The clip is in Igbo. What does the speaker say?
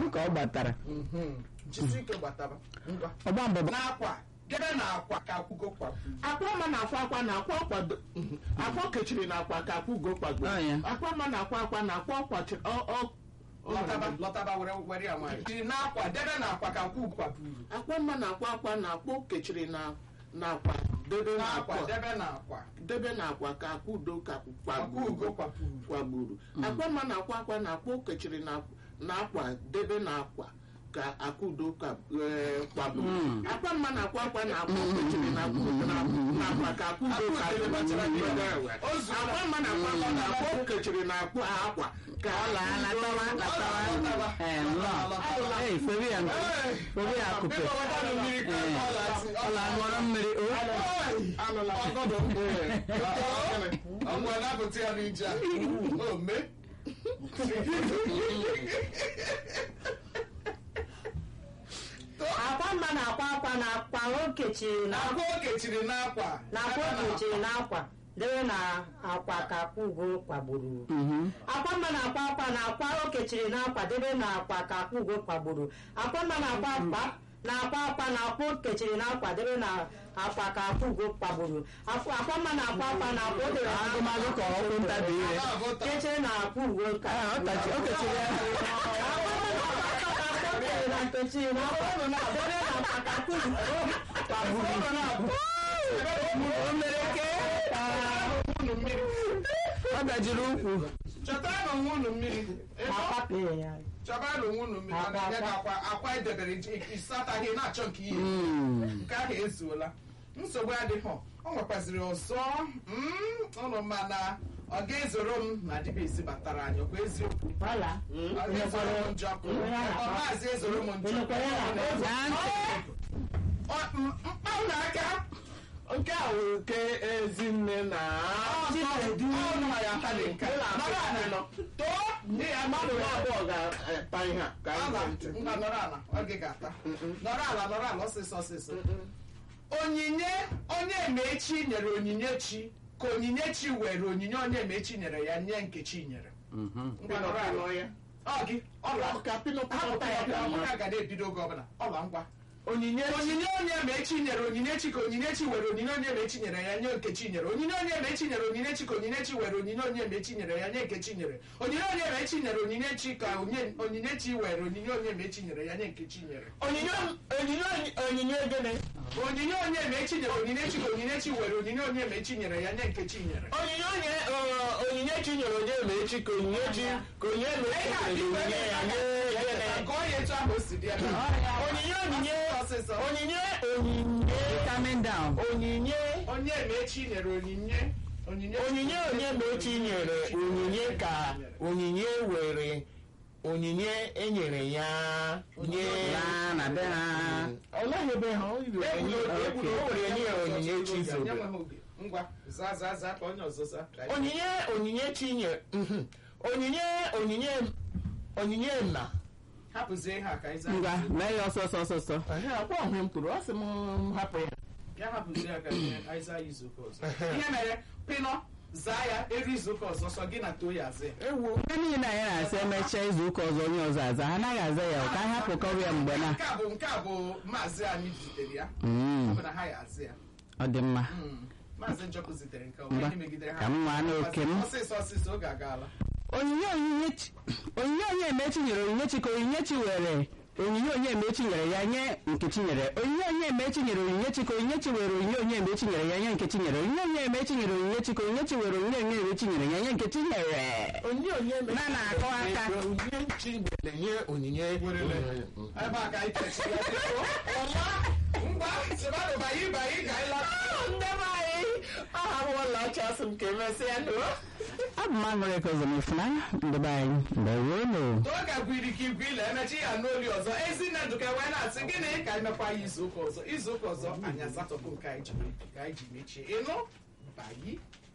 ka ọ gbatara Mhm. jisi ike gbataba ngwa ọgba mbọ n'akwa debe na akwa ka akwụgo kwapụ akwa ma na akwa akwa na akwa ọkwa do- mhm. akwa kechiri na akwa ka akwa ugo kpagbo Oh, yeah. akwa ma na akwa akwa na akwa ọkwa chi- ọ- ọ- ọ- lọtaba lọtaba were were ya nwanyị jiri n'akwa debe na akwa ka akwụ kwapụrụ akwa ma na akwa akwa na akwa kechiri na na akwa debe na n'akwa akwa debe na akwa debe na akwa ka akwa udo ka akwụ kwagburu ugo kwapụrụ kwagburu akwa ma na akwa akwa na akwa kechiri na na akwa debe na akwa ka akwa udo ka eh, kwagburu akwa ma na akwa akwa na akwa kechiri na akwa na na akwa ka akwa udo ka Akwa udo batara gị ebe a. O zuru akwa ma na akwa akwa na akwa kechiri na akwa akwa ka ọ laa latawa latawa ee nnọọ ee fere ya fere ya akụpe ọ la ṅụọrọ mmiri o ọgọdọ ọgwụ na-apụta ya n'ije a o mee akwa mma na akwa akwa na akwa o kechiri na akwa o kechiri n'akwa na akwa o kechiri na akwa debe na akwa ka akwa ugo kwagburu Mhm. akwa mma na akwa akwa na akwa o kechiri na akwa debe na akwa ka akwa ugo kwagburu akwa mma na akwa akwa na akwa akwa na akwa o kechiri na akwa debe na akwa ka akwa ugo kwagburu akwa akwa mma na akwa akwa na akwa o debe na agụmagụ ka ọkwụ ntabi ire kechiri na akwa ugo ka Ah, ọ tachi- o kechiri ya o mere ke ọ dajiri ụkwụ chọtara onwe unu mmiri akwapịrị ya chọbara onwe unu mmiri ọ na-enye gị akwa akwa edebere ịsataghị na-achọ nke ihe Mm. nke ahụ ezuola nsogbu adịghị ọ nwekwaziri ọzọ mm, ụnụ ma na ọ ga-ezoro m na dibịa isi batara anyị ọkwa eziokwu Ọla. ọ ga-ezoro m njọkụ ọ maazị ezoro m njọkụ Gaa ntị. Ọ- m- mkpa na aka nke a wụ nke ezinne na ọnụ ya aka dị nka nọrọ ala nọ too ndị ya mmadụ na abụọ ga-ata ihe a ka anyị Ala, ga ntị ngwa nọrọ ala ọ gị ga-ata nọrọ ala nọrọ ala ọsịsọ ọsịsọ onyinye onye emechi nyere onyinye chi ka onyinye chi were onyinye onye emechi nyere ya nye nkechi nyere ngwa nọrọ ala ya ọ gị ọla ka pinọpịnọ hapụta ya ya ka ọ ga na-ebido oge ọbụla ọla ngwa onyinye onyinye onye mechi nyere onyinye chi ka onyinye chi were onyinye onye mechi nyere ya nye nkechi nyere onyinye onye mechi nyere onyinye chi ka onyinye chi were onyinye onye mechi nyere ya nye nkechi nyere onyinye onye mechi nyere onyinye chi ka onye- onyinye chi were onyinye onye mechi nyere ya nye nkechi nyere onyinye onyinye onyinye gịnị onyinye onye mechi nyere onyinye chi ka onyinye chi were onyinye onye mechi nyere ya nye nkechi nyere onyinye onye ọ, onyinye chi nyere onye emechi ka onyinye chi ka onye emechi nyere onyinye ya nye gịnị gụọ ya etu ahụ o si dị ebe a. onyinye onyinye ọsịsọ onyinye onyinye Calming down. onyinye onye mechi nyere onyinye onyinye onyinye onye mechi nyere onyinye ka onyinye were onyinye enyere ya nye Laa na be ha. ọlaghị ebe ha o yiri Egwu onyinye n'oge, egwu o n'oge. were nye ya onyinye chi Nye zobe nwe ha oge. ngwa zaa zaa zaa ka onye ọzọ zaa onyinye onyinye chi nyere mhm. onyinye onyinye onyinye na hapụzie ha ka anyị zaa Ngwa, mee ya ọsọ ọsọ ọsọ ọsọ. Ehe, akwa ọhụ m kwuru ọ sị m hapụ ya ya hapụzie ya ka anyị zaa ya izu ụka ọzọ ihe mere pịnọ zaa ya eri izu ụka ọzọ sọ gị na too ya azụ ya ewu Ndị niile anyị na-asa emechaa izu ụka ọzọ onye ọzọ aza ha anaghị aza ya ka anyị hapụkọrọ ya mgbe na nke a bụ nke a bụ maazị anyị zitere ya Mm, ọ bụ na ha ya azụ ya ọ dị mma Mm. maazị njọkụ zitere nke ọ Ngwa, onye megidere ha ka m nwaa n'oke m. ọsịsọ ọsịsọ oge agaala onyinye onyinye chi- onyinye onye emechi nyere onyinye chi ka onyinye chi were onyinye onye emechi nyere ya nye nkechi nyere onyinye onye emechi nyere onyinye chi ka onyinye chi were onyinye onye emechi nyere ya nye nkechi nyere onyinye onye emechi nyere onyinye chi ka onyinye chi were onyinye onye emechi nyere ya nye nkechi nyere onye onye Na na-akọ aka. onyinye chi nyere nye onyinye Werele. ebe a ka anyị kechiri ya biko ọma ngwa sịbadụ bayi bayi ka anyị lọta ndị be anyị aha m ụlọ ọcha sị m ka emesịa nụ abụ m aṅụrị ka ọzọ m ifunanya ndị be anyị mgbe ruo n'o oge gwiri ka igwe ile emechi ya n'oli ọzọ ezinne ndụka wee na-asị gịnị ka anyị mekwa ya izu ụka ọzọ izu ụka ọzọ anyị asatọpụ nke anyị ji ka anyị ji mechie ịnụ bayi